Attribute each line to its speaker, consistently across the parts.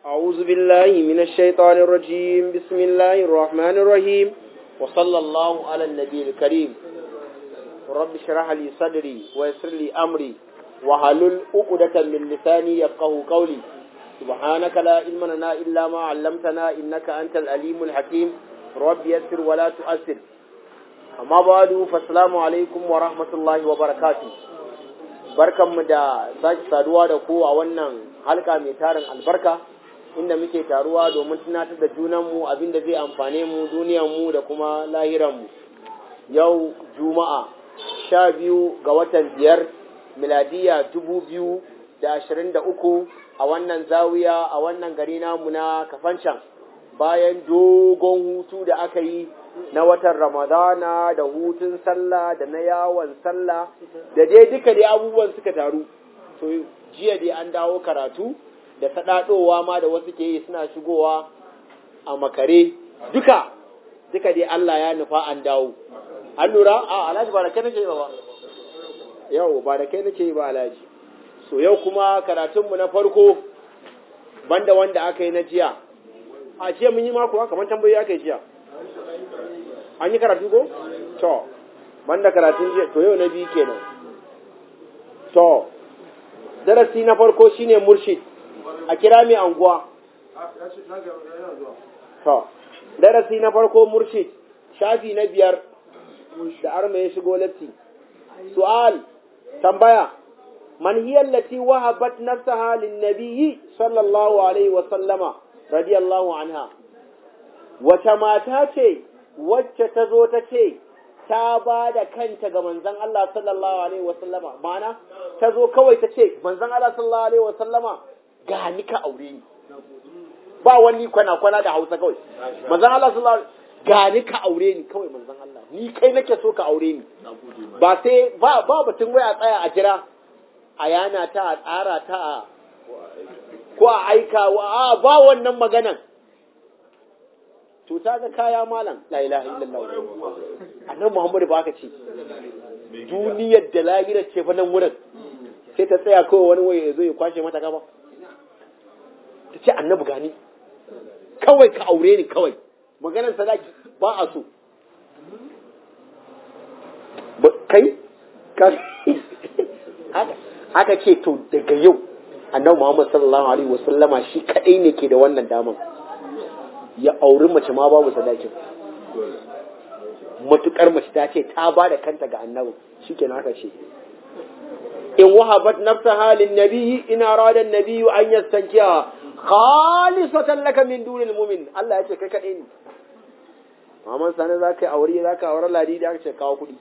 Speaker 1: أعوذ بالله من الشيطان الرجيم بسم الله الرحمن الرحيم وصلى الله على النبي الكريم رب اشرح لي صدري ويسر لي أمري وحلل عقدة من لساني يفقه قولي سبحانك لا علم لنا إلا ما علمتنا إنك أنت الأليم الحكيم رب يسر ولا تؤثر أما بعد فالسلام عليكم ورحمة الله وبركاته barkanmu da sake saduwa da ku a wannan halka mai tarin albarka inda muke taruwa domin tunatar da junanmu abin da zai amfane mu duniyanmu da kuma lahiranmu yau juma'a sha biyu ga watan biyar miladiya dubu biyu da ashirin da uku a wannan zawiya a wannan gari namu na kafancan bayan dogon hutu da aka yi na watan ramadana da hutun sallah da na yawon sallah da dai duka dai abubuwan suka taru to jiya dai an dawo karatu da saɗaɗowa ma da wasu ke yi suna shigowa a makare duka duka dai Allah ya nufa an dawo an lura a alhaji ba da kai nake ba yau ba da kai nake ba alhaji so yau kuma karatunmu na farko banda wanda aka yi na jiya a jiya mun yi mako kamar tambayi aka yi jiya an yi karatu ko? to banda karatun jiya to yau na biyu kenan to darasi na farko shine murshid a kira mai anguwa to darasi na farko murshid shafi na biyar da arma ya shigo latti su'al tambaya man hiya allati wahabat nafsaha lin nabiyyi sallallahu alaihi wa sallama radiyallahu anha wata mata ce wacce ta zo ta ce ta ba da kanta ga manzan Allah sallallahu Alaihi wasallama mana ta zo kawai ta ce manzan Allah sallallahu Alaihi wasallama ga ni ka aure ni ba wani kwana-kwana da hausa kawai manzan Allah sallallahu Alaihi ga ni ka aure ni kawai manzan Allah ni kai nake so ka aure ni ba sai ba ba batun waya tsaya a jira a yana ta a tsara ta a ko a aika wa ba wannan maganan cuta ga kaya malam la ilaha illallah annabi muhammadu ba aka ce duniyar da lahirar ce fa nan wurin sai ta tsaya kawai wani waye ya zo ya kwashe mata gaba ta ce annabi gani kawai ka aure ni kawai maganar sadaki ba a so kai aka ce to daga yau annabi muhammad sallallahu alaihi wasallama shi kadai ne ke da wannan daman ya auri mace ma babu sadakin matukar mace ta ce ta ba da kanta ga annabi shikenan haka ce in wahabat nafsa halin nabiyyi in arada nabiyyu an yastankiya khalisatan laka min dunil mu'min Allah ya ce kai kadai ne Maman sani za ka yi aure za ka aure ladi da aka ce kawo kuɗi.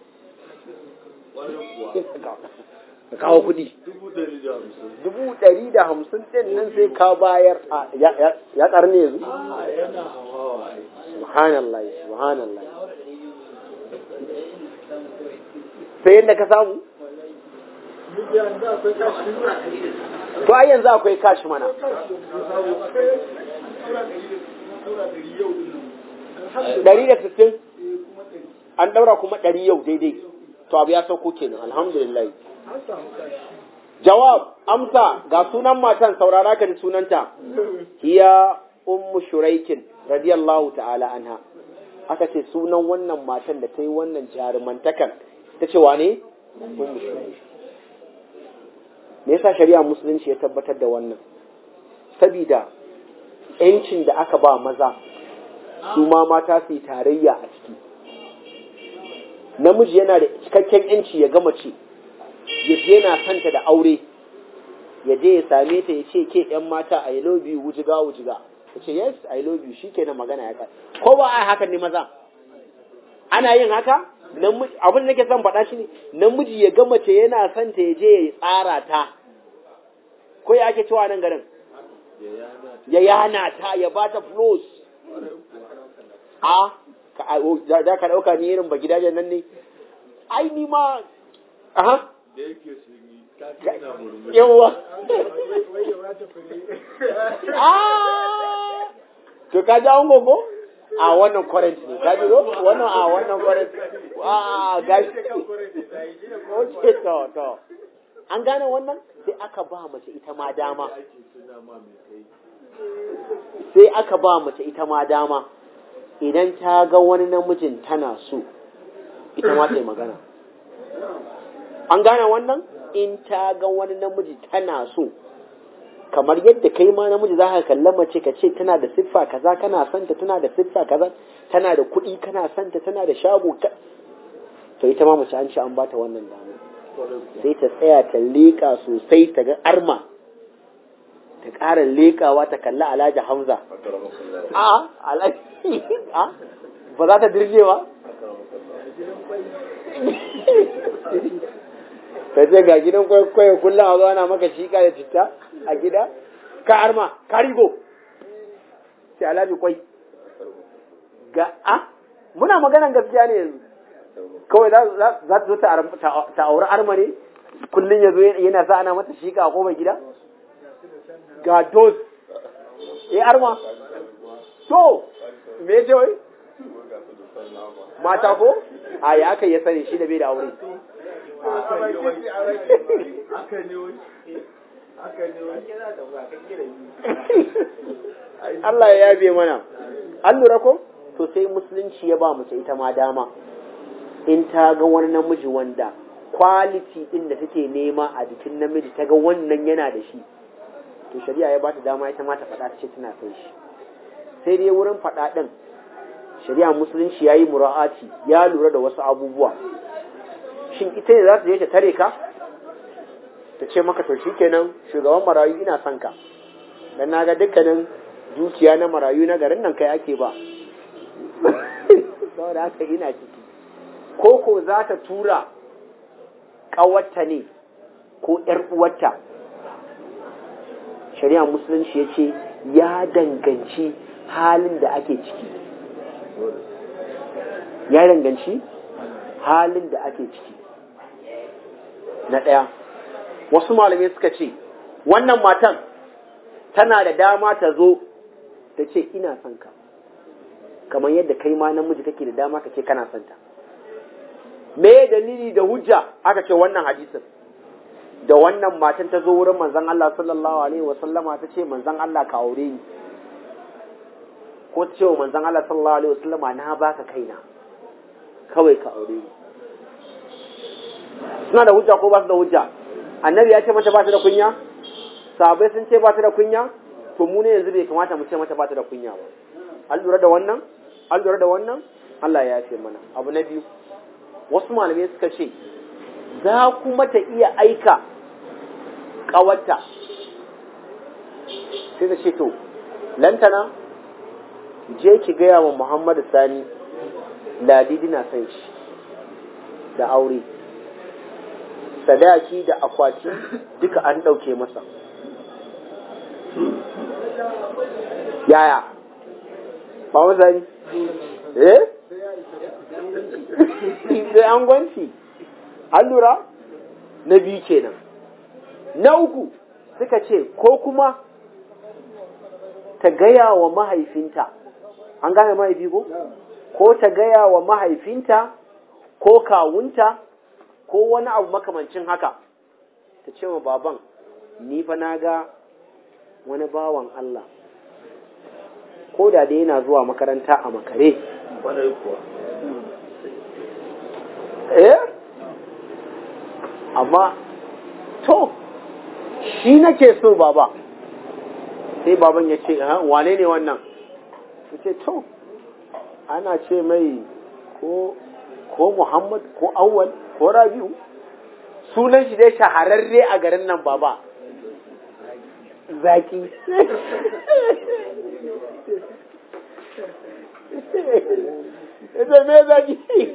Speaker 1: Ka kawo kuɗi. Dubu ɗari da hamsin ɗin nan sai ka bayar ya ƙarni yanzu? Subhanallah, subhanallah. Sai yadda ka samu? To ai yanzu akwai kashi mana. Ɗari da sittin? An ɗaura kuma ɗari yau daidai. To abu ya sauko kenan, alhamdulillah. Jawab, amsa ga sunan matan saurara ka ji sunanta, hiya ummu shuraikin radiyallahu ta'ala anha. Aka ce sunan wannan matan da ta yi wannan jarumantakan, ta ce wane? Ummu shuraikin. Me yasa shari'a musulunci ya tabbatar da wannan? Sabida ‘yancin da aka ba maza, su ma mata su yi tarayya a ciki. Namiji yana da cikakken ‘yanci ya gama ce, ya je yana santa da aure ya je ya same ta ya ce ke yan mata I love you wujiga wujiga ya ce yes I love you shi kenan magana ya kai ko ba a haka ne maza ana yin haka abin da nake son faɗa shi ne namiji ya ga mace yana santa ya je ya tsara ta ko ya ake cewa nan garin ya yana ta ya ba ta flows a za ka ɗauka ni irin ba gidajen nan ne ai ni ma aha yawa to ka ji an gogo a wannan current ne ka ji go wannan a wannan current a gashi oke to to an gane wannan sai aka ba mace ita ma dama sai aka ba mace ita ma dama idan ta ga wani namijin tana so ita ma ta yi magana an gane wannan in ta ga wani namiji tana so kamar yadda kai ma namiji za ka kalla mace ka ce tana da siffa kaza kana santa tana da siffa kaza tana da kuɗi kana santa tana da shago to ita ma mace an ce an bata wannan dama sai ta tsaya ta leƙa sosai ta ga arma ta ƙara leƙawa ta kalla alhaji hamza a alhaji a ba za ta dirje ba ta ce ga gidan kwaikwayo kullum a zuwa na maka shika da citta a gida ka arma ka rigo sai alhaji kwai ga a muna maganan gaskiya ne yanzu kawai za ta zo ta auri arma ne kullum ya zo yana sa ana mata shika a kofar gida ga dos eh arma to me ce wai mata ko a ya aka ya sani shi da bai da aure Allah ya yabe mana an lura ko to sai musulunci ya ba mace ita ma dama in ta ga wani namiji wanda kwaliti din da take nema a jikin namiji ta ga wannan yana da shi to shari'a ya ba ta dama ita ma ta faɗa ta ce tana son shi sai dai wurin faɗa ɗin shari'a musulunci ya yi mura'ati ya lura da wasu abubuwa shin ita ne za ta je ta tare ka ta ce maka to kenan shugaban marayu ina son ka dan na ga dukkanin dukiya na marayu na garin nan kai ake ba saboda haka ina ciki ko ko za ta tura ƙawarta ne ko ‘yar uwarta shari'a musulunci ya ce ya danganci halin da ake ciki ya danganci halin da ake ciki na ɗaya wasu malamai suka ce wannan matan tana da dama ta zo ta ce ina son ka kamar yadda kai ma namiji kake da dama ka ce kana son ta me dalili da hujja aka ce wannan hadisin da wannan matan ta zo wurin manzon Allah sallallahu alaihi wa sallama ta ce manzon Allah ka aure ni ko ta ce wa manzon Allah sallallahu alaihi wa sallama na baka kaina kawai ka aure ni suna da hujja ko ba su da hujja annabi ya ce mata ba ta da kunya sahabbai sun ce ba ta da kunya to mu ne yanzu bai kamata mu ce mata ba ta da kunya ba an lura da wannan an lura da wannan Allah ya yafe mana abu na biyu wasu malamai suka ce za kuma ta iya aika ƙawarta sai ta ce to lantana je ki gaya wa Muhammadu Sani ladidi na san shi da aure sadaki da akwati duka an ɗauke masa yaya ba wazari eh sai an gwanci an lura na biyu kenan na uku suka ce ko kuma ta gaya wa mahaifinta an gane mahaifi ko ko ta gaya wa mahaifinta ko kawunta ko wani abu makamancin haka ta ce wa baban ni fa na ga wani bawan Allah ko da dai yana zuwa makaranta a makare eh amma to shi nake so baba sai baban ya ce wane ne wannan ya ce to ana ce mai ko ko Muhammad ko Awwal ko Rabi'u sunan shi dai shahararre a garin nan baba zaki ita me zaki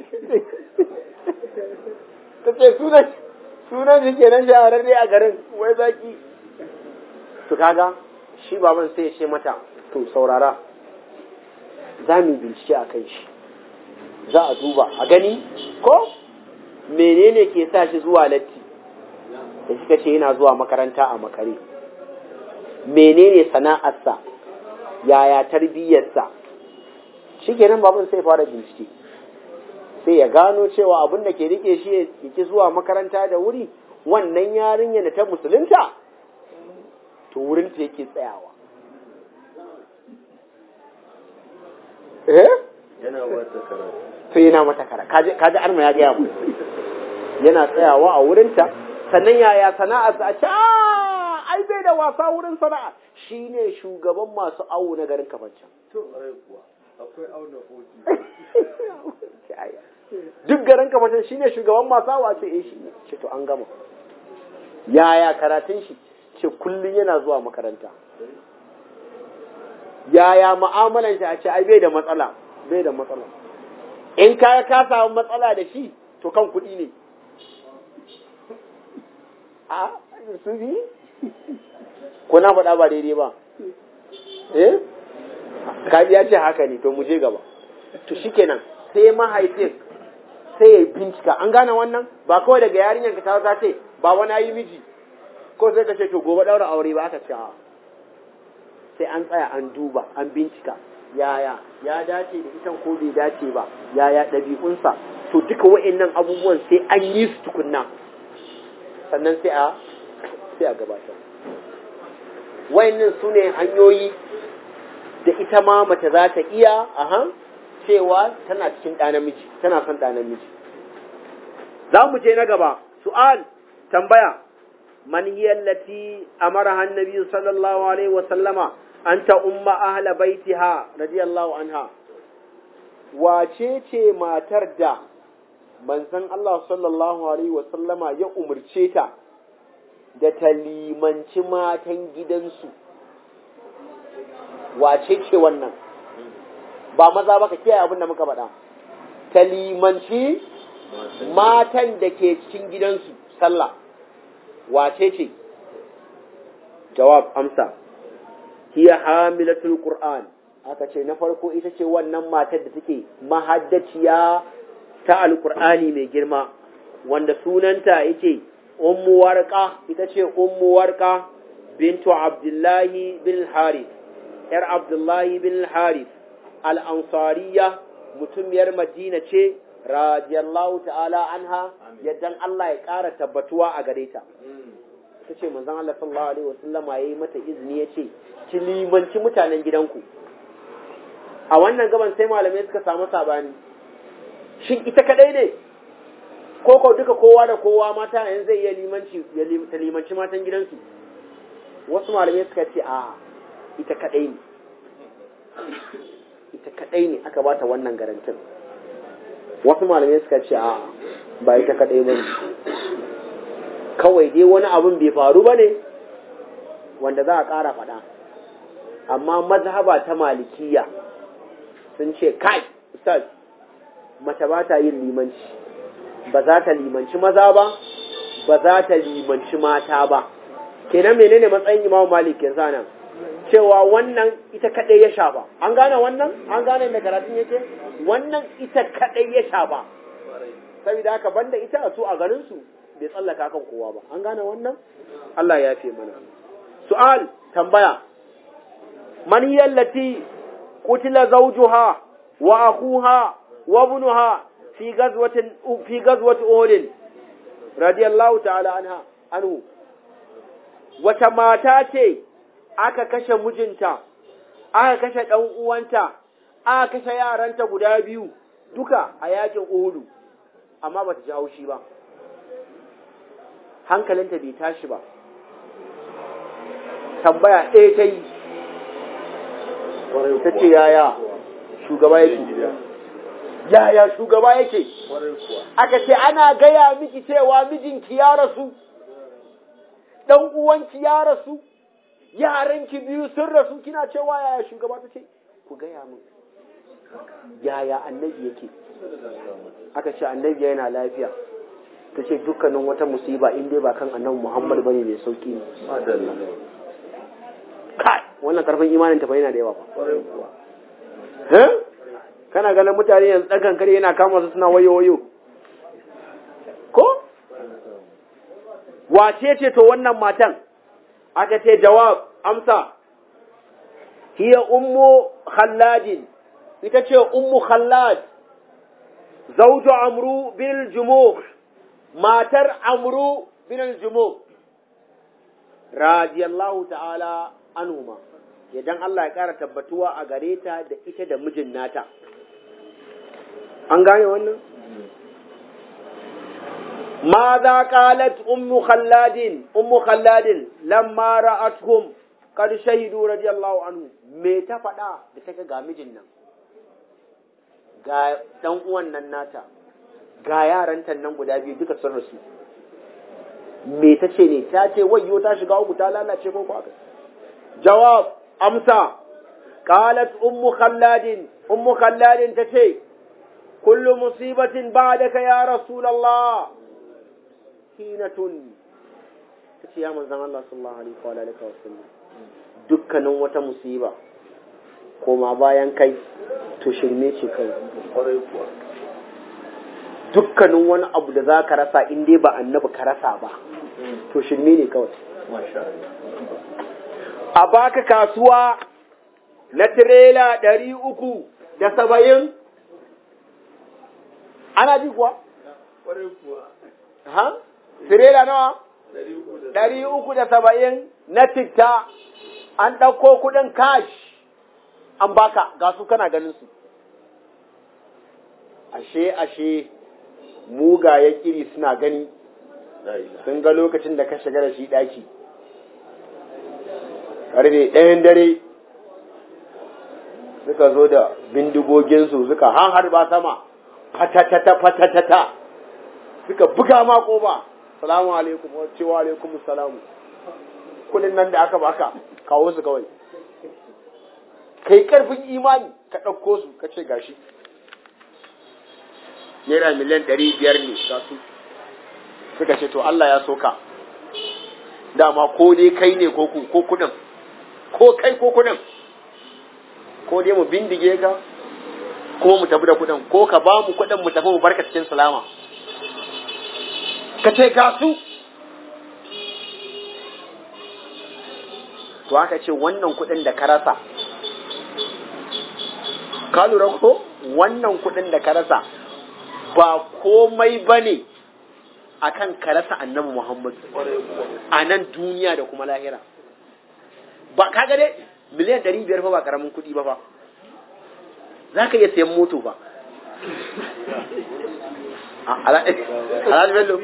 Speaker 1: ta ce sunan sunan shi kenan shahararre a garin wai zaki to kaga shi baban sai ya ce mata to saurara za mu bincike a kan shi za a duba a gani ko menene ke sa shi zuwa latti da suka ce yana zuwa makaranta a makare menene sana'arsa yaya tarbiyyarsa shi kenan babin sai fara bincike sai ya gano cewa abin da ke rike shi ya ki zuwa makaranta da wuri wannan yarinya da ta musulunta to wurin ta yake tsayawa eh
Speaker 2: yana wata karatu
Speaker 1: to yana mata kara kaji kaji arma ya gaya mu yana tsayawa a wurinta sannan yaya sana'ar sa a ce "Ah, ai bai da wasa wurin sana'a shine shugaban masu awo na garin kafancan
Speaker 2: to ai kuwa akwai auna hoti
Speaker 1: duk garin kafancan shine shugaban masu awo a ce eh shi ne ce to an gama yaya karatun shi ce kullum yana zuwa makaranta yaya mu'amalan shi a ce ai bai da matsala bai da matsala in ka ka samu matsala da shi to kan kuɗi ne a su bi ko na faɗa ba daidai ba eh kaji ya ce haka ne to mu je gaba to shikenan sai mahaifin sai ya bincika an gane wannan ba kawai daga yarinyar ka ta ta ce ba wani yi miji ko sai ka ce to gobe daura aure ba aka ce a sai an tsaya an duba an bincika yaya ya dace da ita ko bai dace ba yaya ɗabi'unsa to duka wa'annan abubuwan sai an yi su tukunna sannan sai a sai a gabatar wa'annan su ne hanyoyi da ita ma mace za ta iya aha cewa tana cikin ɗa namiji tana son ɗa namiji za mu je na gaba su'al tambaya man hiya allati amara annabi sallallahu alaihi wa sallama an ta umma ahla baitiha radiyallahu anha wace ce matar da manzon Allah sallallahu alaihi wa sallama ya umurce ta da ta limanci matan gidansu wace ce wannan ba maza ba ka kiyaye abin da muka faɗa ta limanci matan da ke cikin gidansu sallah wace ce jawab amsa hiya hamilatul qur'an aka ce na farko ita ce wannan matar da take mahaddaciya ta alqur'ani mai girma wanda sunanta yake ummu warqa ita ce ummu warqa bintu abdullahi bin harith yar abdullahi bin harith al-ansariya mutumiyar madina ce radiyallahu ta'ala anha yaddan Allah ya ƙara tabbatuwa a gare ta ta ce manzon Allah sallallahu alaihi wasallam ya yi mata izini ya ce ki limanci mutanen gidanku a wannan gaban sai malamai suka samu sabani shin ita kadai ne ko ko duka kowa da kowa mata yanzu zai iya limanci ya ta limanci matan gidansu wasu malamai suka ce a ita kadai ne ita kadai ne aka bata wannan garantin wasu malamai suka ce a ba ita kadai ba ne kawai dai wani abin bai faru ba ne wanda za a ƙara faɗa amma mazhaba ta malikiya sun ce kai ustaz mace ba ta yin limanci ba za ta limanci maza ba ba za ta limanci mata ba kenan menene matsayin imamu malik yanzu nan cewa wannan ita kadai ya shafa an gane wannan an gane da karatun yake wannan ita kadai ya shafa saboda haka banda ita su a garin su bai tsallaka kan kowa ba an gane wannan Allah ya fi mana su'al tambaya man yallati qutila zawjuha wa akhuha wa ibnuha fi ghazwatin fi ghazwati uhud radiyallahu ta'ala anha anhu wata mata ce aka kashe mijinta aka kashe dan uwanta aka kashe yaranta guda biyu duka a yakin uhudu amma bata ji haushi ba hankalinta bai tashi ba tambaya ɗaya ta yi ta ce yaya shugaba yake yaya shugaba yake aka ce ana gaya miki cewa mijinki ya rasu ɗan uwanki ya rasu yaranki biyu sun rasu kina cewa yaya shugaba ta ce ku gaya min yaya annabi yake aka ce annabi yana lafiya ta ce dukkanin wata musiba in dai ba kan annabi Muhammad bane mai sauki ne kai wannan karfin imanin ta yana da yawa ba eh kana ganin mutane yanzu tsakan kare yana kama su suna wayo wayo ko wace ce to wannan matan aka ce jawab amsa hiya ummu khalladin ita ce ummu khallad zawju amru bil jumuh matar amru bin al-jumu radiyallahu ta'ala anhuma idan Allah ya ƙara tabbatuwa a gare ta da ita da mijin nata an gane wannan ماذا قالت أم خلاد أم خلاد لما رأتهم قد شهدوا رضي الله عنهم me ta faɗa da ta ga mijin nan ga ɗan uwan nan nata ga yaranta nan guda biyu duka sun rasu me ta ce ne ta ce wayyo ta shiga uku ta lalace ko ko jawab amsa qalat ummu khalladin ummu khalladin ta ce kullu musibatin ba'daka ya rasulullah hinatun ta ce ya manzan Allah sallallahu alaihi wa alihi wa sallam dukkanin wata musiba koma bayan kai to shirme ce kai
Speaker 2: kwarai kuwa
Speaker 1: dukkanin wani abu da za ka rasa in dai ba annabi ka rasa ba to shirme ne kawai
Speaker 2: masha Allah
Speaker 1: a baka kasuwa na tirela ɗari uku da saba'in ana ji kuwa
Speaker 2: kwarai kuwa
Speaker 1: ha tirela nawa
Speaker 2: ɗari uku da
Speaker 1: ɗari uku da saba'in na titta an ɗauko kuɗin cash an baka ga su kana ganin su ashe ashe mugayen iri suna gani
Speaker 2: la ilaha
Speaker 1: sun ga lokacin da ka shiga da shi ɗaki ƙarfe ɗayan dare suka zo da bindigoginsu suka hanharba sama fatatata fatatata suka buga ma ƙoba salamu alaikum wa cewa alaikum salamu kudin nan da aka baka kawo su kawai kai karfin imani ka ɗauko su ka ce gashi naira miliyan ɗari biyar ne ga su suka ce to Allah ya soka dama ko dai kai ne ko ku ko kudin ko kai ko kudin ko dai mu bindige ka ko mu tafi da kudin ko ka ba mu kudin mu tafi mu barka cikin salama ka ce ga su to aka ce wannan kudin da ka rasa ka lura ko wannan kudin da ka rasa ba komai bane akan ka rasa annabi Muhammad
Speaker 2: kwarai kuwa
Speaker 1: a nan duniya da kuma lahira ba kaga dai miliyan ɗari biyar fa ba karamin kuɗi ba fa za ka iya sayan moto ba A- ala- alhaji bello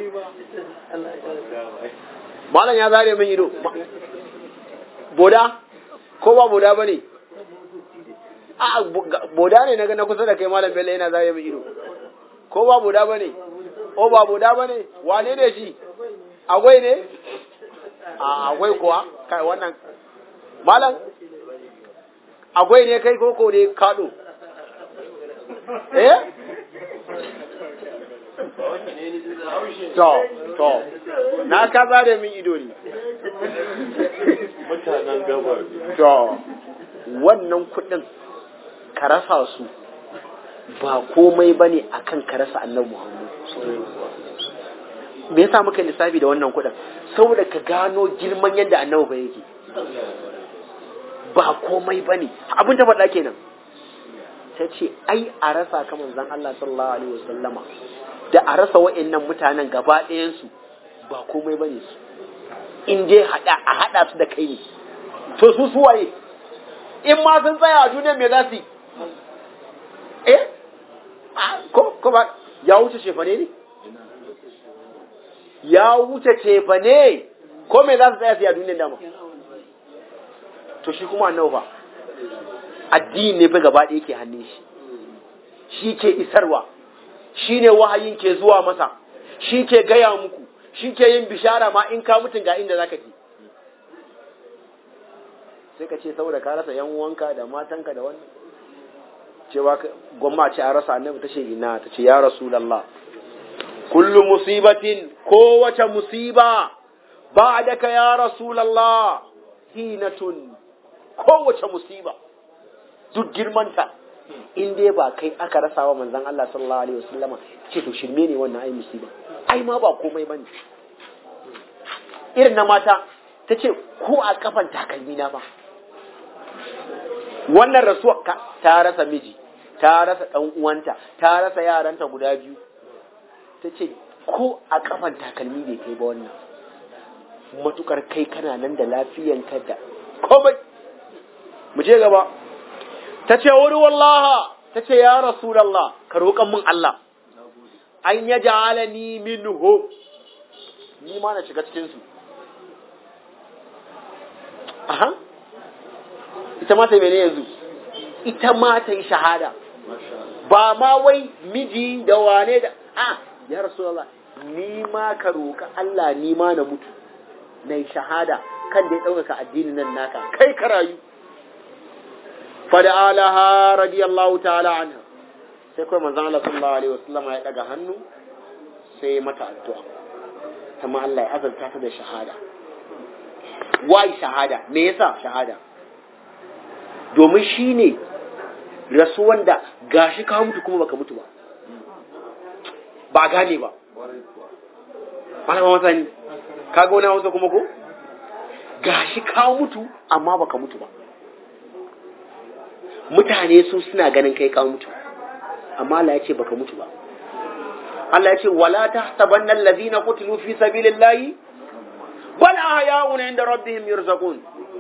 Speaker 1: malam ya zare min ido Ma- boda ko ba boda ba ne a bo- ga- boda ne na ga na kusa da kai malam bello yana zare min ido ko ba boda ba ne o ba boda ba ne wane ne shi agwai ne a agwai kuwa kai wannan malam agwai ne kai koko ne kaɗo eh to to na ka zare min ido ne
Speaker 2: mutanen gabar
Speaker 1: to wannan kuɗin ka rasa su ba komai ba ne a kan ka rasa annabi Muhammad. Me yasa muka lissafi da wannan kuɗin? Saboda ka gano girman yadda annabi ba yake. Ba komai ba ne, abin ta faɗa kenan. Ta ce, ai a rasa ka manzon Allah sallallahu Alaihi wasallama da a rasa wa'annan mutanen gaba ɗayansu ba komai ba ne su. In dai haɗa a haɗa su da kai ne. To su suwaye? In ma sun tsaya a duniya me za su yi? eh Ah, ko ko ba ya wuce cefane ne ya wuce cefane ko me za su tsaya su yi a duniyar dama to shi kuma annabi fa addini ne fa gaba ɗaya ke hannun shi shi ke isarwa shi ne wahayin ke zuwa masa shi ke gaya muku shi ke yin bishara ma in ka mutun ga inda zaka je sai ka ce saboda ka rasa yan uwanka da matanka da wannan cewa gwamma ce a rasa annabi ta ce ina ta ce ya rasulallah kullu musibatin kowace musiba ba da ka ya rasulallah hinatun kowace musiba duk girmanta in dai ba kai aka rasa wa manzon Allah sallallahu alaihi wasallama ce to shirme ne wannan ai musiba ai ma ba komai bane irin na mata ta ce ko a kafan takalmi na ba wannan rasuwa ka ta rasa miji ta rasa ɗan uwanta ta rasa yaranta guda biyu ta ce ko a kafan takalmi bai kai ba wannan matukar kai kana nan da lafiyanka da komai mu je gaba ta ce wuri wallaha ta ce ya rasulallah ka roƙan min Allah an ya ja'ala ni minhu ni ma na shiga cikin su aha ita ma ta mene yanzu ita ma ta yi shahada ba ma wai miji da wane da a ya rasulallah ni ma ka roƙa Allah ni ma na mutu na yi shahada kan da ya ɗaukaka addinin nan naka kai ka rayu fada'alaha radiyallahu ta'ala anha sai kawai manzon Allah sallallahu alaihi wasallam ya daga hannu sai ya mata addu'a kuma Allah ya azalta ta da shahada wai shahada me yasa shahada domin shine rasuwan da gashi ka mutu kuma baka mutu ba ba gane ba malama masani ka ga wani hausa kuma ko gashi ka mutu amma baka mutu ba mutane su suna ganin kai ka mutu amma Allah ya ce baka mutu ba Allah ya ce wala tahsabanna allazina qutilu fi sabilillahi bal ahya'un 'inda rabbihim yurzaqun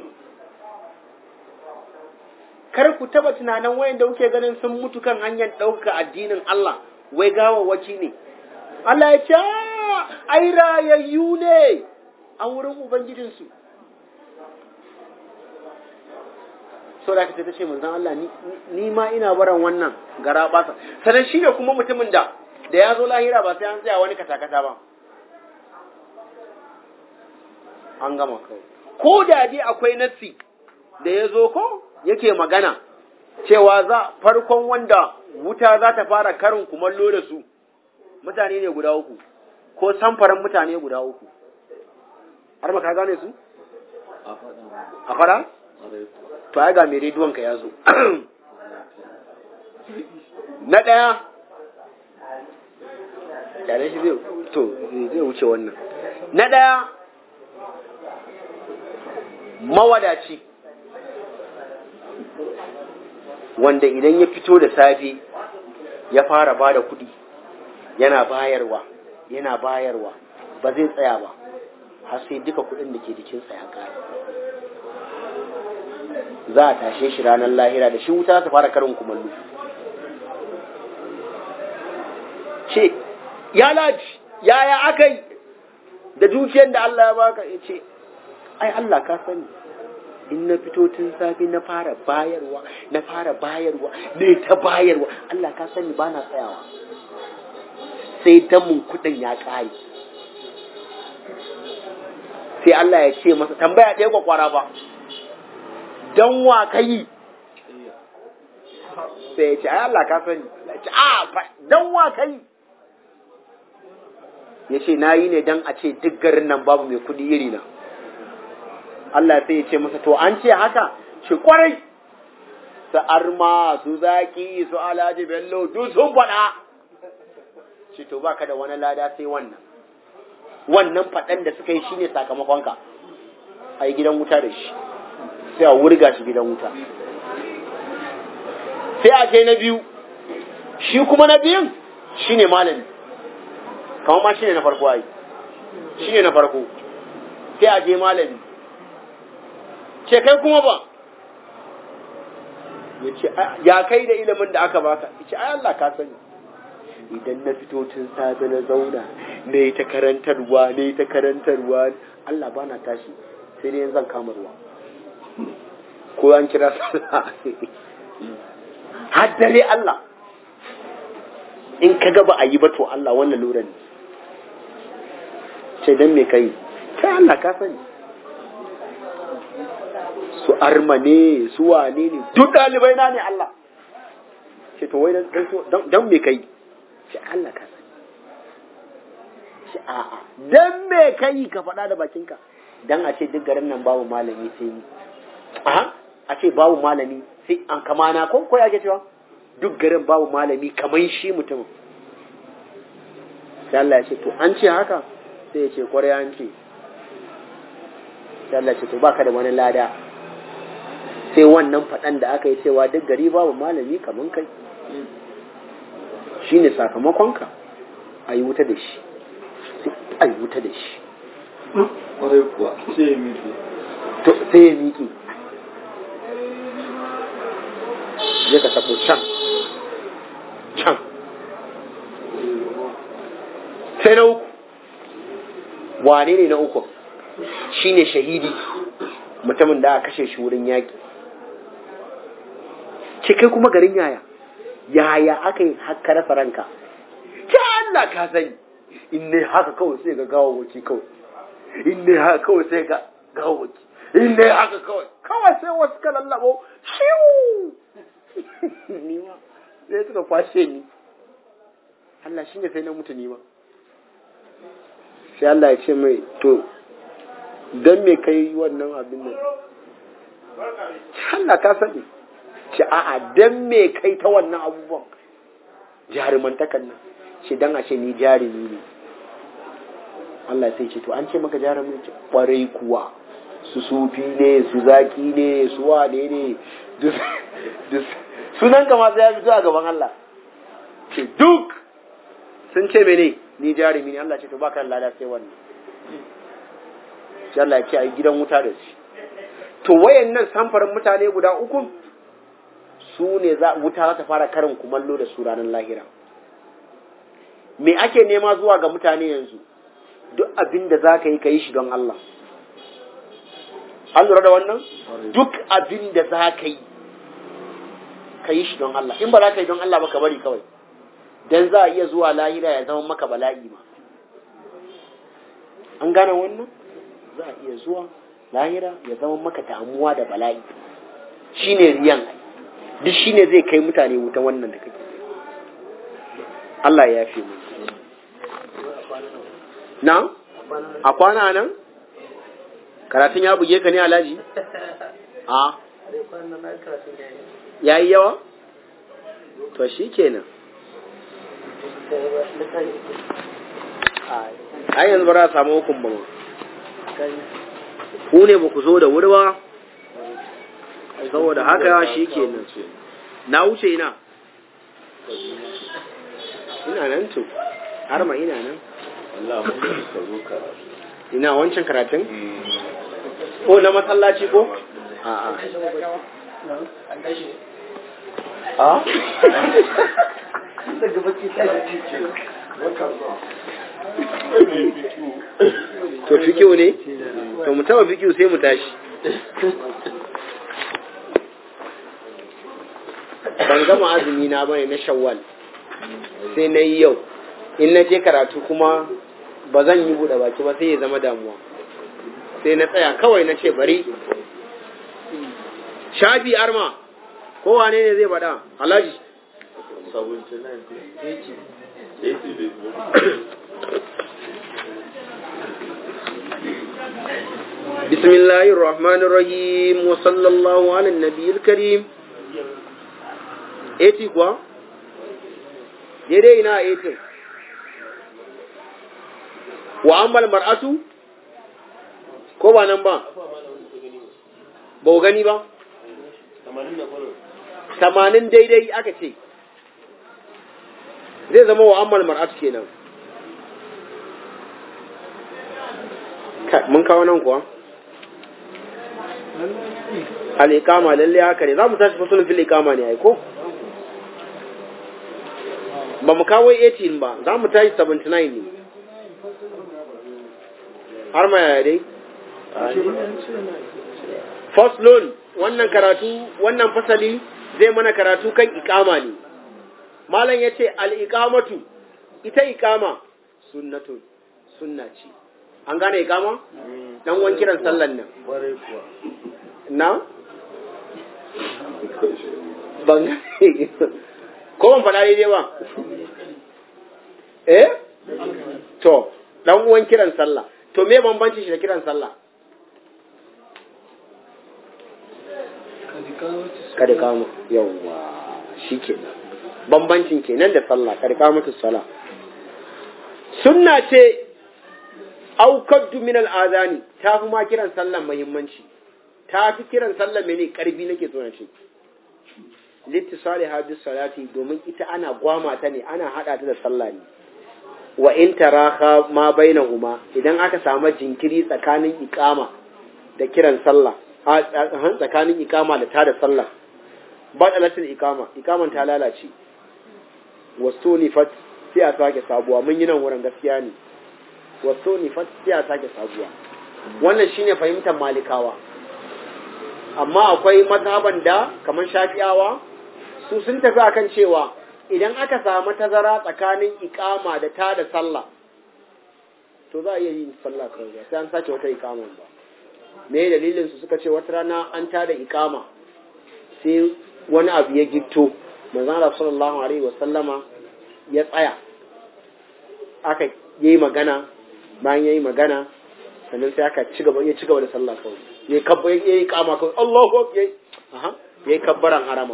Speaker 1: kar ku taba tunanin wayanda kuke ganin sun mutu kan hanyar ɗaukaka addinin Allah wai gawawwaci ne Allah ya ce ai rayayyu ne a wurin ubangijinsu so da ta ce manzon Allah ni ma ina baran wannan gara basa sanan shi ne kuma mutumin da da ya zo lahira ba sai an tsaya wani katakata ba an gama kai ko da dai akwai nassi da ya zo ko yake magana cewa za farkon wanda wuta za ta fara karin kumallo da su mutane ne guda uku ko samfaran mutane guda uku har ma ka gane su a fara to ai ga mai rediyon ka ya zo na ɗaya yare shi zai to zai wuce wannan na ɗaya mawadaci wanda idan ya fito da safe ya fara ba da kuɗi yana bayarwa yana bayarwa ba zai tsaya ba har sai duka kuɗin da ke jikinsa ya kare za a tashe shi ranar lahira da shi wuta ta fara karin kumallo ce ya laji yaya aka yi da dukiyar da Allah ya baka ya ce ai Allah ka sani in na fito tun safe na fara bayarwa na fara bayarwa ne ta bayarwa Allah ka sani ba na tsayawa sai damun kudin ya ƙare sai Allah ya ce masa tambaya ɗaya kwakwara ba don wa ka yi sai ya ce ai Allah ka sani a don wa ka yi ya ce na yi ne don a ce duk garin nan babu mai kudi iri na Allah sai ya ce masa to an ce haka shi kwarai su arma su zaki su alhaji bello duk sun faɗa shi to baka da wani lada sai wannan wannan faɗan da suka yi shine sakamakonka a yi gidan wuta da shi sai a wurga shi gidan wuta sai a ce na biyu shi kuma na biyun shine malami kamar ma shine na farko ai shine na farko sai a je malami ce kai kuma ba ya ce ya kai da ilimin da aka baka ya ce ai Allah ka sani idan na fito tun safe na zauna na yi ta karantarwa na yi ta karantarwa Allah ba na tashi sai dai zan kama ruwa ko an kira sallah har dare Allah in ka ga ba a yi ba to Allah wannan lura ne sai dan me kai kai Allah ka sani su arma ne su wane ne duk ɗalibai na ne Allah ce to wai dan me kai ce Allah ka sani ce a'a dan me kai ka faɗa da bakinka dan a ce duk garin nan babu malami sai ni aha a ce babu malami sai an kamana ko ko yake cewa duk garin babu malami kaman shi mutumin sai Allah ya ce to an ce haka sai ya ce kwarai an ce sai Allah ya ce to baka da wani lada sai wannan faɗan da aka yi cewa duk gari babu malami kaman kai shine sakamakonka a yi wuta da shi a yi wuta da shi
Speaker 2: Kwarai kuwa sai ya miƙe.
Speaker 1: to sai ya miƙe je ka tabo can can sai na uku wane ne na uku shine shahidi mutumin da aka kashe shi wurin yaƙi ce kai kuma garin yaya yaya aka yi haka rasa ranka ce Allah ka sani in ne haka kawai sai ga gawawaki kawai in ne haka kawai sai ga gawawaki in ne haka kawai kawai sai wasu ka lallabo shiwu ni ma sai suka kwashe ni Allah shi ne sai na mutu ni ma sai Allah ya ce mai to don me kai wannan abin nan Allah ka sani ce a'a don me kai ta wannan abubuwan jarumantakan nan ce don a ce ni jarumi ne Allah sai ce to an ce maka jarumi ce kwarai kuwa su sufi ne su zaki ne su wane ne sunan kama sai ya fito a gaban Allah ce duk sun ce mene ni jarumi ne Allah ce to baka lada sai wannan sai Allah ya ce a yi gidan wuta da shi to wayannan samfarin mutane guda uku su ne za wuta za ta fara karin kumallo da su ranar lahira me ake nema zuwa ga mutane yanzu duk abin da za ka yi ka yi shi don Allah an lura da wannan duk abin da za ka yi ka yi shi don Allah in ba za ka yi don Allah ba ka bari kawai dan za a iya zuwa lahira ya zama maka bala'i ma an gane wannan za a iya zuwa lahira ya zama maka damuwa da bala'i shine riyan duk shine zai kai mutane wuta wannan da kake Allah ya yafe mu na a kwana nan karatun ya buge ka ne alhaji a ya yi yawa to shi kenan a yanzu ba za a samu hukun ba ku ne ba ku zo da wuri ba saboda haka shi kenan na wuce ina ina nan to har ma ina nan
Speaker 2: Allah mun ka zo karatu.
Speaker 1: ina wancan karatun ko na masallaci ko a'a
Speaker 2: A?
Speaker 1: to fikiu ne to mu taba fikiu sai mu tashi ban gama azumi na bane na shawwal sai na yi yau in na je karatu kuma ba zan yi buɗe baki ba sai ya zama damuwa sai na tsaya kawai na ce bari shafi arma ko wane ne zai faɗa alhaji
Speaker 2: 79
Speaker 1: بسم الله الرحمن الرحيم وصلى الله على النبي الكريم eti kuwa daidai ina etin wa ammal mar'atu ko ba nan ba ba ku gani ba tamanin daidai aka ce zai zama wa ammal mar'atu kenan Kai, mun kawo nan kuwa al'ikama lalle haka ne za mu tashi fasulun fil ikama ne aiko ba mu kawo 18 ba za mu tashi 79 ne har ma yaya dai first loan wannan karatu wannan fasali zai mana karatu kan ikama ne malam ya ce al'ikamatu ita ikama sunnatun sunna ce an gane ikama dan wan kiran sallan nan
Speaker 2: Kwarai kuwa.
Speaker 1: na ban ko ban faɗa daidai ba eh to dan uwan kiran sallah to me bambanci shi da kiran sallah kada kama yawwa shikenan bambancin kenan da sallah kada kama ta sallah sunna ce aukaddu min al'azani ta fi ma kiran sallah muhimmanci ta fi kiran sallah mene karfi nake so na ce littisali hadis salati domin ita ana gwama ta ne ana hada ta da sallah ne wa in taraha ma bainahuma idan aka samu jinkiri tsakanin iqama da kiran sallah a tsakanin iqama da ta da sallah badalatul ikama ikaman ta lalace wasunifat sai a sake sabuwa mun yi nan wurin gaskiya ne wasunifat sai a sake sabuwa wannan shine fahimtar malikawa amma akwai mazhaban da kamar shafi'awa su sun tafi akan cewa idan aka samu tazara tsakanin ikama da ta da sallah to za a iya yin sallah kawai ba sai an sace wata ikaman ba me dalilin su suka ce wata rana an ta da ikama sai wani abu ya gitto manzon Allah sallallahu alaihi wa sallama ya tsaya aka yi magana bayan yayi magana sannan sai aka ci gaba ya ci gaba da sallah kawai yayi kabba yayi kama kawai Allahu akbar yayi aha yayi kabbaran harama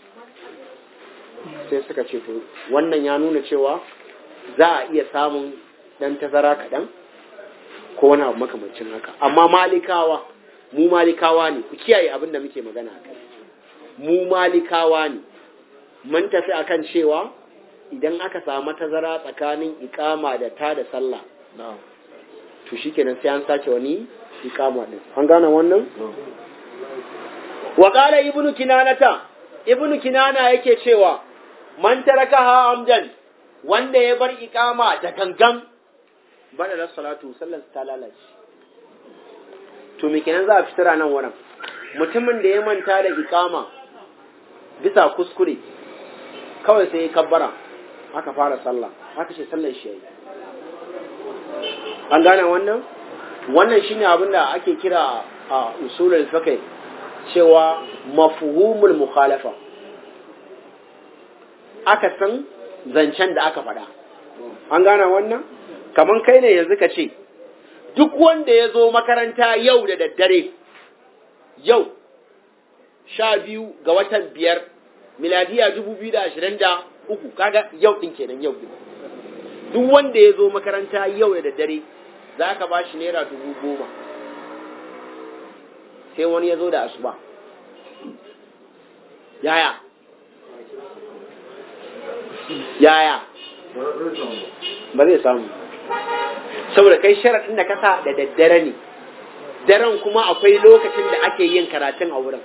Speaker 1: sai suka ce to wannan ya nuna cewa za a iya samun dan tazara kaɗan ko wani abu makamancin haka amma malikawa mu malikawa ne ku kiyaye abin da muke magana akai mu malikawa ne mun tafi akan cewa idan aka samu tazara tsakanin ikama da ta da sallah to shikenan sai an sace wani ikama din an gane wannan wa qala ibnu kinanata ibnu kinana yake cewa man tarakaha amdan wanda ya bar ikama da gangan bada da salatu sallar ta lalace to me kenan za a fitar nan wurin mutumin da ya manta da ikama bisa kuskure kawai sai ya kabbara aka fara sallah aka ce sallar shi yayi an gane wannan wannan shine abin da ake kira a usulul fiqh cewa mafhumul mukhalafa aka san zancen da aka faɗa an gane wannan kaman kai ne yanzu ka ce duk wanda ya zo makaranta yau da daddare yau sha biyu ga watan biyar miladiya dubu biyu da ashirin da uku kaga yau ɗin kenan yau ɗin duk wanda ya zo makaranta yau da daddare za ka ba shi naira dubu goma sai wani ya zo da asuba yaya yaya ba zai samu saboda kai sharaɗin da kasa da daddare ne daren kuma akwai lokacin da ake yin karatun a wurin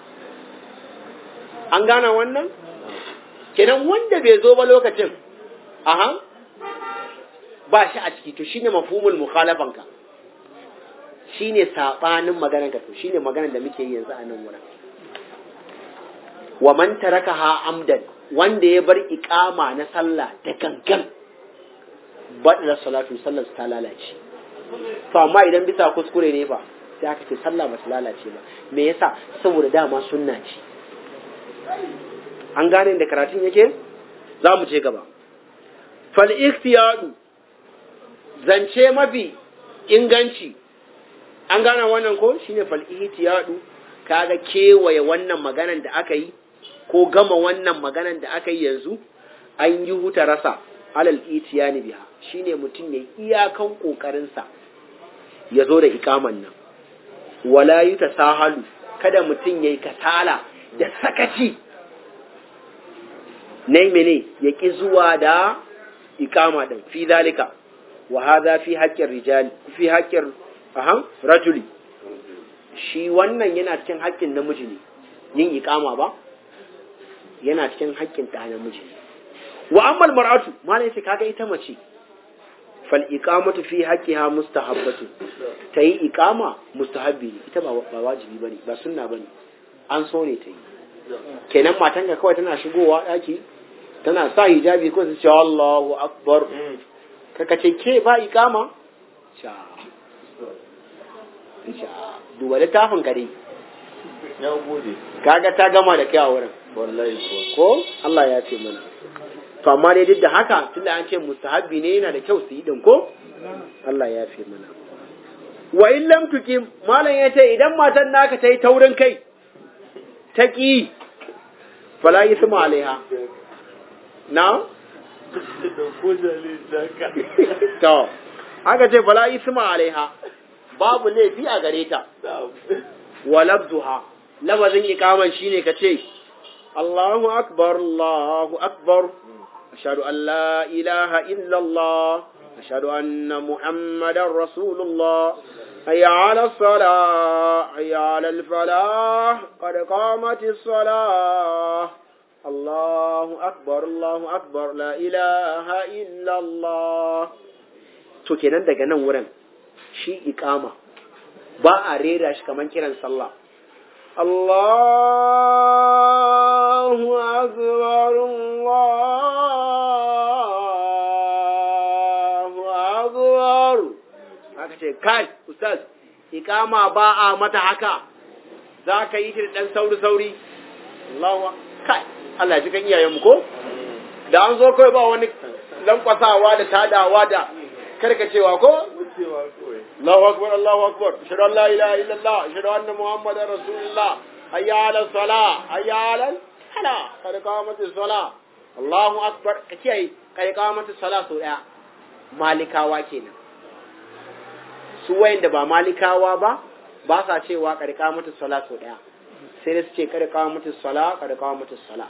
Speaker 1: an gana wannan kenan wanda bai zo ba lokacin aha ba shi a ciki to shine mafhumul mukhalafanka shine sabanin maganar ka to shine maganar da muke yi yanzu a nan wurin wa man tarakaha amdan wanda ya bar iqama na sallah da gangan baɗa salatu sallar ta lalace to amma idan bisa kuskure ne ba sai aka ce sallah ba ta lalace ba me yasa saboda dama sunna ce an gane da karatun yake za mu je gaba fal ikhtiyadu zance mafi inganci an gane wannan ko shine fal ikhtiyadu kaga kewaye wannan maganan da aka yi ko gama wannan maganan da aka yi yanzu an yi huta rasa alal itiyani biha shine mutum ya iyakan kokarinsa ya zo da ikaman nan wala yi ta sahalu kada mutum ya yi kasala da sakaci na mene ya ƙi zuwa da ikama din fi zalika wa hadha fi haqqir rijali fi haqqir aham rajuli shi wannan yana cikin haƙƙin namiji ne yin ikama ba yana cikin haƙƙin ɗa namiji ne wa ammal mar'atu malai sai kaga ita mace fal iqamatu fi haqqiha mustahabbatu tayi iqama mustahabbi ne ita ba wajibi bane ba sunna bane an so ne tayi kenan matan ka kawai tana shigowa daki tana sa hijabi ko su ce Allahu akbar kaka ce ke ba iqama cha cha duba littafin ka dai
Speaker 2: ya gode
Speaker 1: kaga ta gama da kai a wurin
Speaker 2: wallahi ko
Speaker 1: ko Allah ya ce mana to amma dai duk da haka tunda an ce mustahabbi ne yana da kyau su yi din ko Allah ya fi mana wa in lam tuqim malam ya ce idan matan naka ta yi taurin kai ta ki fala yisma alaiha na
Speaker 2: da ko jale zaka
Speaker 1: to aka ce fala yisma alaiha babu laifi a gare ta wa labduha lafazin ikaman shine ka ce Allahu akbar Allahu akbar أشهد أن لا إله إلا الله أشهد أن محمدا رسول الله hayya ala salah hayya ala falah qad qamatis salah Allahu akbar Allahu akbar la ilaha illa Allah to kenan daga nan wurin shi iqama ba a rera shi kaman kiran sallah Allahu akbar Allahu akbar haka ce kai ustaz iqama ba a mata haka za ka yi shi dan sauri sauri Allahu kai Allah ji kan iyayenmu ko da an zo kai ba wani lankwasawa da tadawa da karkacewa ko
Speaker 2: wucewa kawai
Speaker 1: Allahu akbar Allahu akbar ashhadu an la ilaha illallah ashhadu anna muhammadar rasulullah hayya ala salah hayya ala sala kad qamatis salah Allahu akbar kace kad qamatis salah so daya malikawa kenan su wayanda ba malikawa ba ba sa cewa kad qamatis salah so daya sai dai su ce kad qamatis salah kad qamatis salah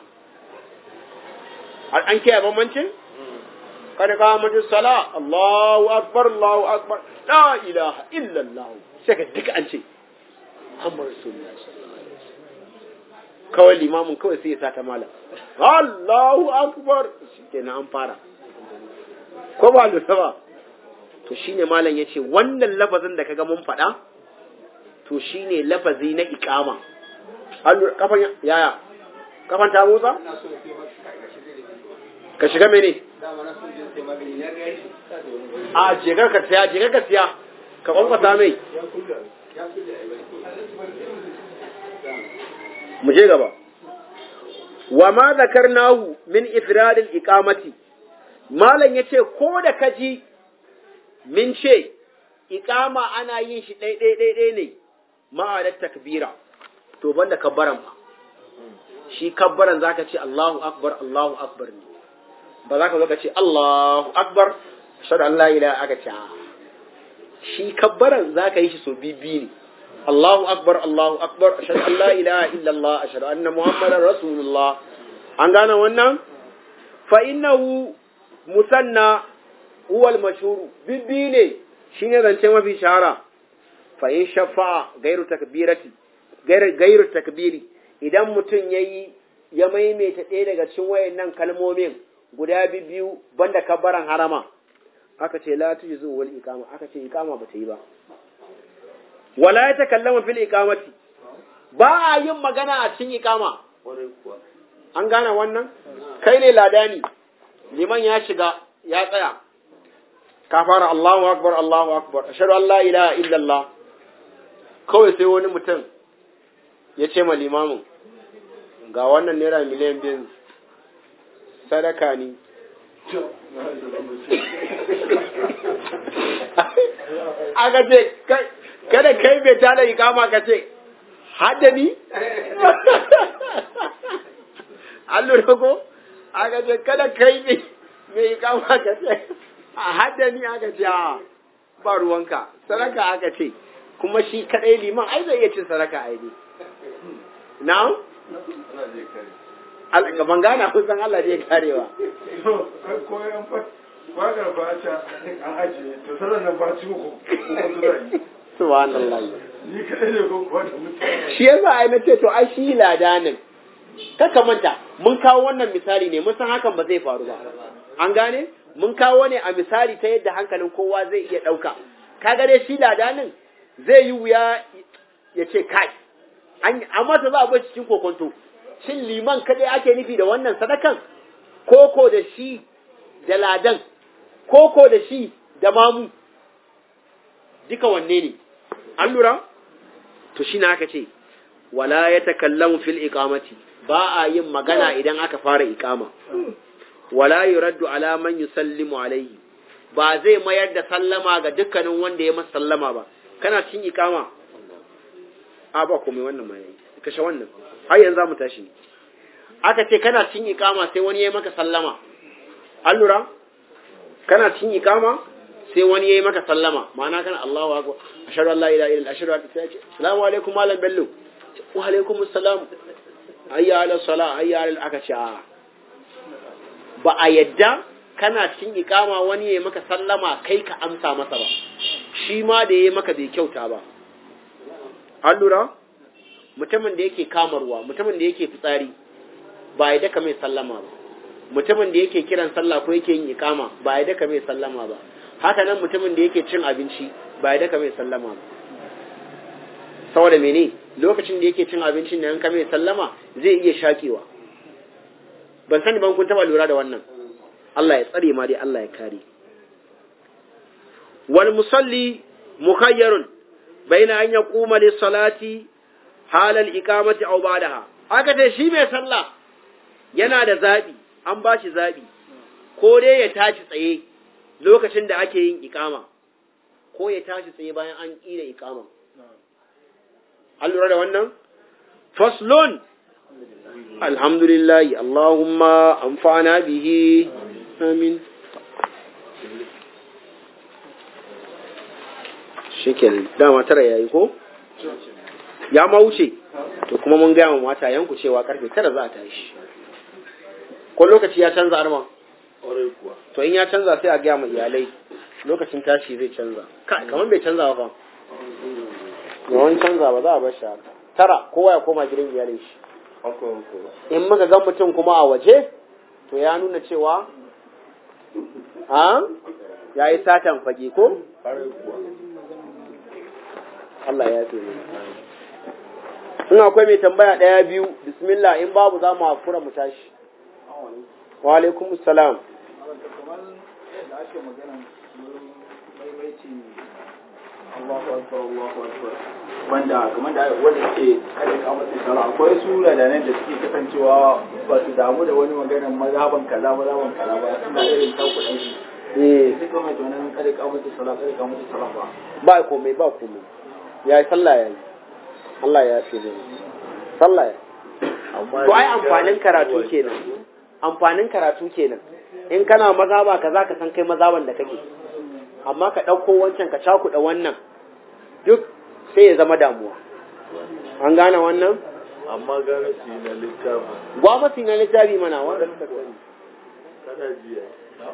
Speaker 1: an kiyaye bambancin kad qamatis salah Allahu akbar Allahu akbar la ilaha illa Allah sai ka duka an ce Muhammad Rasulullah sallallahu alaihi wasallam kawai limamin kawai sai ya sa ta malam Allahu akbar shikenan an fara ko ba lura ba to shine malam yace wannan lafazin da kaga mun faɗa to shine lafazi na iqama Allah kafan yaya kafan ta motsa ka shiga mene a jekar ka siya jekar ka siya ka kwankwasa mai mu je gaba wa ma zakarnahu min ifradil iqamati malam yace ko da kaji min ce iqama ana yin shi dai dai dai dai ne ma'ana takbira to banda kabbaran ba shi kabbaran zaka ce Allahu akbar Allahu akbar ne ba za ka zo ka ce Allahu akbar ashhadu an la ilaha aka ce shi kabbaran za ka yi shi so bibi ne Allahu akbar Allahu akbar ashhadu an la ilaha illallah ashhadu anna muhammadar rasulullah an gane wannan fa innahu musanna huwa al-mashhur bibi ne shine zance mafi shahara fa in shafa'a gairu takbirati gairu takbiri idan mutum yayi ya maimaita ɗaya daga cikin wayannan kalmomin guda biyu banda kabbaran harama aka ce la tujzu wal iqama aka ce iqama bata yi ba wala ya takallama fil iqamati ba a yin magana a cikin iqama
Speaker 2: kwarai kuwa
Speaker 1: an gane wannan kai ne ladani liman ya shiga ya tsaya ka fara Allahu akbar Allahu akbar ashhadu an la ilaha illa Allah kawai sai wani mutum ya ce ma limamin ga wannan naira miliyan biyu sadaka ne aka ce kada kai bai tada ikama ka ce hada ni an lura ko aka ce kada kai ne mai ikama ka ce a hada ni aka ce a ba ruwanka sadaka aka ce kuma shi kadai liman ai zai iya cin sadaka ai ne na
Speaker 2: ana je kare
Speaker 1: gaban gana kusan Allah zai karewa
Speaker 2: ko yan fa wagar ba ta an ajiye to sanan nan ba ci ko ko zai
Speaker 1: subhanallah
Speaker 2: ni kadai ne ko kuwa da mutane
Speaker 1: shi yasa ai na ce to ai shi ladanin kaka manta mun kawo wannan misali ne mun san hakan ba zai faru ba an gane mun kawo ne a misali ta yadda hankalin kowa zai iya ɗauka kaga dai shi ladanin zai yi wuya ya ce kai an amma ta za a bar cikin kokonto shin liman kadai ake nufi da wannan sadakan koko da shi da ladan koko da shi da mamu duka wanne ne an lura to shi aka ce wala ya takallamu fil iqamati ba a yin magana idan aka fara iqama wala yuraddu ala man yusallimu alaihi ba zai mayar da sallama ga dukkanin wanda ya masa sallama ba kana cin iqama a ba komai wannan ma yayi kashe wannan har yanzu za mu tashi aka ce kana cin iqama sai wani ya maka sallama an lura kana cin iqama sai wani ya yi maka sallama ma'ana kana Allahu akbar ashhadu an la ilaha illa ashhadu an la ilaha assalamu alaikum malam bello wa alaikum assalam hayya ala salah hayya ala aka ce a ba a yadda kana cin ikama wani ya maka sallama kai ka amsa masa ba shi ma da ya maka bai kyauta ba an lura mutumin da yake kamarwa mutumin da yake fitsari ba ya daka mai sallama ba mutumin da yake kiran sallah ko yake yin ikama ba ya daka mai sallama ba haka nan mutumin da yake cin abinci ba ya daka mai sallama ba saboda mene lokacin da yake cin abincin da yanka mai sallama zai iya shakewa ban sani ban kun taba lura da wannan Allah ya tsare ma dai Allah ya kare wal musalli mukhayyarun baina an yaquma lis salati halal iqamati aw ba'daha aka ce shi mai sallah yana da zabi an ba shi zabi ko dai ya tashi tsaye lokacin da ake yin iqama ko ya tashi tsaye bayan an ƙira iqama an lura da wannan faslun alhamdulillah allahumma amfana bihi amin shikin dama tara yayi ko ya ma wuce to kuma mun gaya wa mata yanku cewa karfe tara za a tashi ko lokaci ya canza arma to in ya canza sai a gaya ma iyalai lokacin tashi zai canza kamar bai canza ba fa yawan canza ba za a bar shi haka tara kowa ya koma gidan iyalin shi in muka ga mutum kuma a waje to ya nuna cewa a ya yi satan fage ko Allah ya fi in akwai mai tambaya ɗaya biyu bismillah in babu za mu hakura mu tashi wa alaikum salam
Speaker 3: Allahu akbar Allahu akbar wanda kamar da wanda suke kada ka masa sallah akwai sura da nan da suke kasancewa ba su damu da wani maganar mazhaban kaza mazhaban kaza ba suna irin takuɗin shi
Speaker 1: eh
Speaker 3: sai kuma to nan kada ka masa sallah kada ka masa sallah ba
Speaker 1: ba komai ba komai ya yi sallah ya yi Allah ya fi ne sallah ya to ai amfanin karatu kenan amfanin karatu kenan in kana mazaba ka za ka san kai mazaban da kake amma ka ɗauko wancan ka cakuɗa wannan duk sai ya zama damuwa an gane wannan
Speaker 2: amma gane su yi na littafin
Speaker 1: gwamnati na littafi mana wanda suka sani
Speaker 2: kana jiya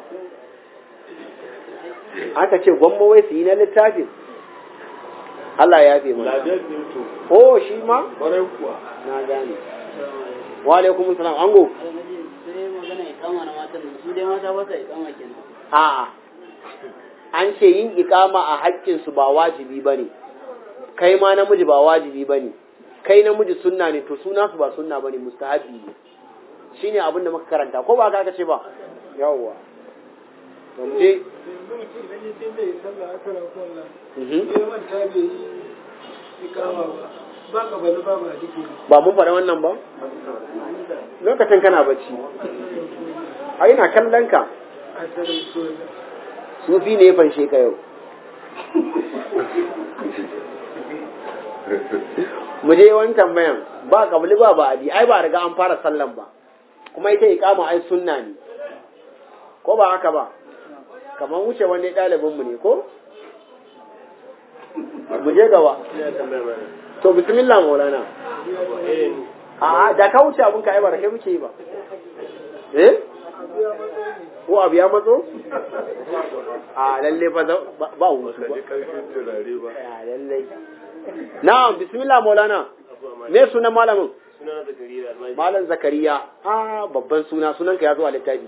Speaker 1: aka ce gwamma wai su yi na littafin Allah ya fi mana
Speaker 2: ladan ne to
Speaker 1: oh shi ma
Speaker 2: kwarai kuwa
Speaker 1: na gane wa alaikum salam ango
Speaker 4: sai magana ikama na matan nan su dai mata ba sa ikama kenan
Speaker 1: a'a an ce yin ikama a haƙƙinsu ba wajibi ba ne kai ma namiji ba wajibi ba ne kai namiji sunna ne to suna su ba sunna ba ne mustahabi ne shi ne abin da muka karanta ko ba ka ce ba yawwa to mu je Mhm. ba mun faɗa wannan ba lokacin kana bacci a ina kallon ka sufi ne ya fanshe ka yau mu je wani tambayan ba kabli ba ba abi ai ba riga an fara sallan ba kuma ita iqama ai sunna ne ko ba haka ba kamar wuce wani ɗalibin mu ne ko mu je gaba to bismillah maulana a da ka wuce abun ka ai ba da kai muke yi ba eh ko abu ya matso a lalle fa za- ba ba hutu ba
Speaker 2: ji karfin turare ba
Speaker 1: a lalle na'am bismillah maulana me sunan malamin
Speaker 4: suna zakariya almajiri
Speaker 1: malam zakariya a babban suna sunanka ya zo a littafi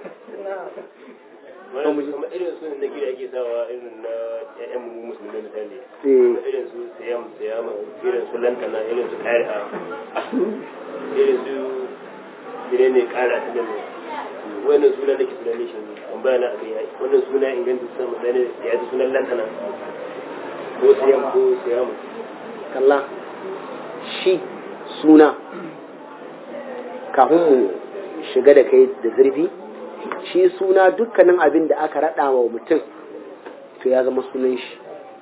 Speaker 1: to mu ji.
Speaker 4: kamar irin su na gida ake sawa irin na ƴaƴan mu musulmi misali
Speaker 1: eh
Speaker 4: irin su siyam siyama irin su lantana irin su ƙari'a irin su menene ƙara ta da wannan suna nake suna ne shi an bayana a kai wannan suna inganta su sama da ya ji sunan lantana ko siyam ko siyama
Speaker 1: kalla shi suna kafin mu shiga da kai da zurfi shi suna dukkanin abin da aka raɗa wa mutum to ya zama sunan shi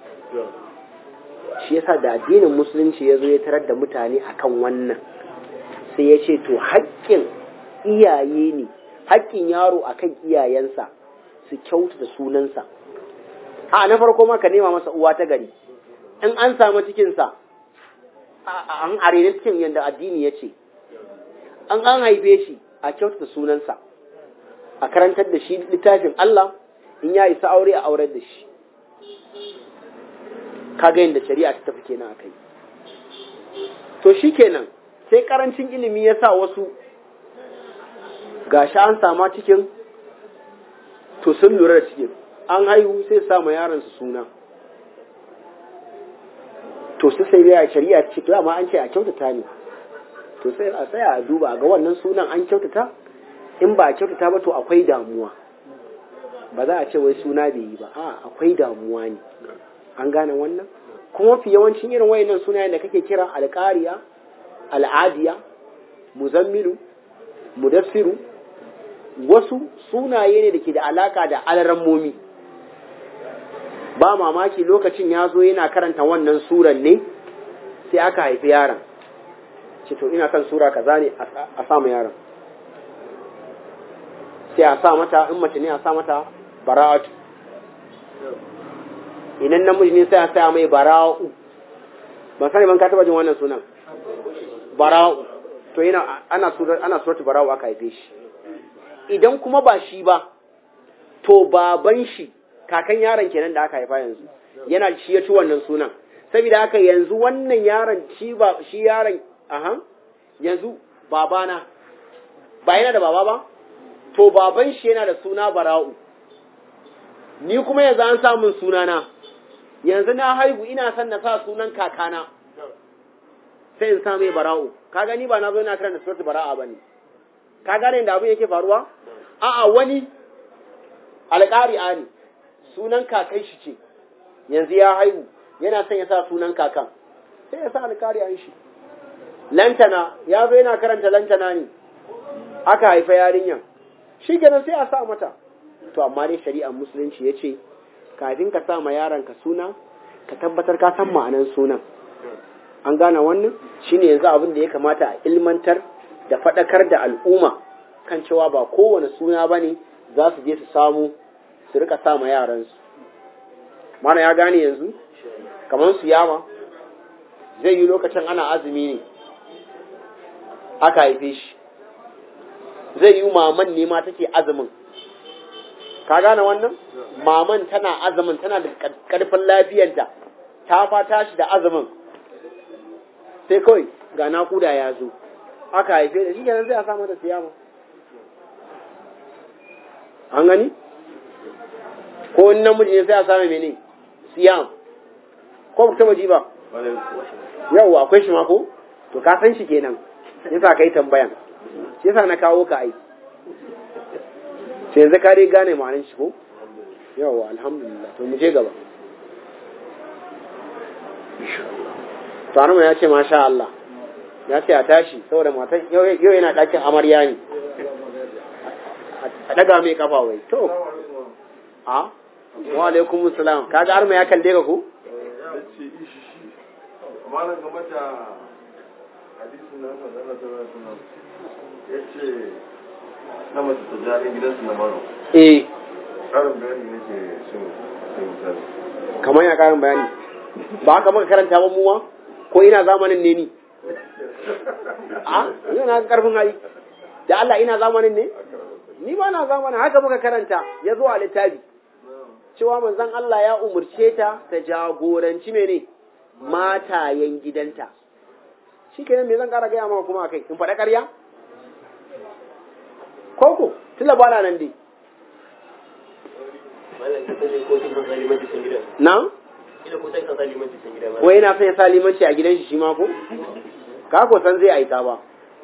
Speaker 1: shi yasa da addinin musulunci ya zo ya tarar da mutane akan wannan sai ya ce to haƙƙin iyaye ne haƙƙin yaro akan iyayensa su kyautata sunansa a na farko ma ka nema masa uwa ta gari in an samu cikinsa a- an arena cikin yadda addini ya ce an an haife shi a kyautata sunansa a karantar da shi littafin Allah in ya isa aure a aurar da shi kaga yadda shari'a ta tafi kenan akai to shikenan sai karancin ilimi ya sa wasu gashi an sama cikin to sun lura da cikin an haihu sai sama yaron su suna to su sai ya shari'a ce to amma an ce a kyautata ne to sai a tsaya a duba ga wannan sunan an kyautata in ba a kyautata ba to akwai damuwa ba za a ce wai suna bai yi ba a akwai damuwa ne an gane wannan kuma fi yawancin irin wayannan sunayen da kake kira alƙariya al'adiya muzammilu mudassiru wasu sunaye ne da ke da alaka da alarammomi ba mamaki lokacin ya zo yana karanta wannan suran ne sai aka haifi yaron ce to ina son sura kaza ne a sa ma yaron sai a sa mata in mace ne a sa mata bara'atu idan namiji ne sai a sa mai bara'u ban sani ban ka taba jin wannan sunan bara'u to yana ana surat ana suratu bara'u aka haife shi idan kuma ba shi ba to baban shi kakan yaron kenan da aka haifa yanzu yana shi ya ci wannan sunan saboda haka yanzu wannan yaron shi ba shi yaron aha yanzu babana ba yana da baba ba to baban shi yana da suna bara'u ni kuma yanzu an samun sunana yanzu na haihu ina son na sa sunan kakana sai in sa mai bara'u ka gani ba na zo ina karanta surat bara'a bane ka gane da abin yake faruwa a'a wani alƙari'a ne sunan kakan shi ce yanzu ya haihu yana son ya sa sunan kakan sai ya sa alƙari'an shi lantana ya zo yana karanta lantana ne aka haifa yarinyar shi kenan sai a sa mata to amma dai shari'ar musulunci ya ce kafin ka sa ma yaronka suna ka tabbatar ka san ma'anan sunan an gane wannan shine yanzu abin da ya kamata a ilmantar da faɗakar da al'umma kan cewa ba kowane suna ba ne za su je su samu su rika sa ma yaransu mana ya gane yanzu kamar su yawa zai yi lokacin ana azumi ne aka haife shi zai yi maman ne ma take azumin ka gane wannan maman tana azumin tana da karfin lafiyarta ta fata shi da azumin sai kawai ga nakuda ya zo aka haife da shi kenan zai a samu da siyama an gani ko wani namiji ne sai a samu mene siyam ko ba taba ji ba yau akwai shi ma ko to ka san shi kenan yasa kai tambayan shi yasa na kawo ka ai sai yanzu ka dai gane ma'anin shi ko yawa alhamdulillah to mu je gaba to ya ce masha Allah ya ce a tashi saboda matan yau yana ɗakin amarya ne a daga mai kafa wai to a wa alaikum salam kaga arma ya kalle ka ko
Speaker 2: amma nan game da hadisin nan da Allah ta rasa ya ce na mace ta jari gidansu na maro
Speaker 1: eh
Speaker 2: ƙarin bayani ne ke so sai misali
Speaker 1: kamar ya karin bayani ba haka muka karanta ba muwa ko ina zamanin ne ni a ina na karfin hali da Allah ina zamanin ne ni ba na zamanin haka muka karanta ya zo a littafi cewa manzon Allah ya umurce ta ta jagoranci mene matayen gidanta shi kenan me zan kara gaya maka kuma kai in faɗa ƙarya koko tunda ba na nan dai na ko yana son ya sa limanci a gidan shi shi ma ko ka ko san zai aika ba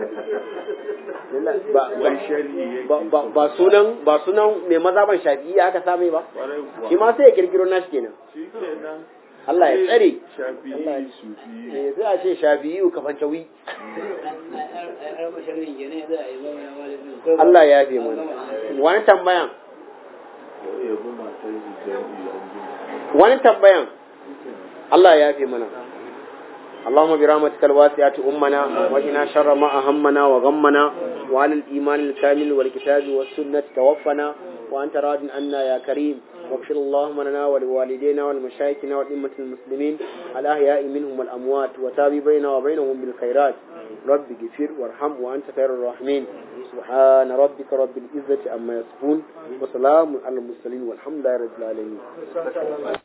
Speaker 1: ba sunan ba sunan mai mazaban shafi'i aka same ba shi ma sai ya kirkiro nashi kenan Allah ya tsare eh sai a ce shafi'i ka fancawi Allah ya fi mana wani tambayan wani tambayan Allah ya fi mana اللهم برحمتك الواسعة أمنا وإنا شر ما أهمنا وغمنا وعلى الإيمان الكامل والكتاب والسنة توفنا وأنت راض عنا يا كريم واغفر اللهم لنا ولوالدينا ولمشايخنا ولأمة المسلمين الأحياء منهم والأموات وتابي بيننا وبينهم بالخيرات رب اغفر وارحم وأنت خير الراحمين سبحان ربك رب العزة عما يصفون وسلام على المرسلين والحمد لله رب العالمين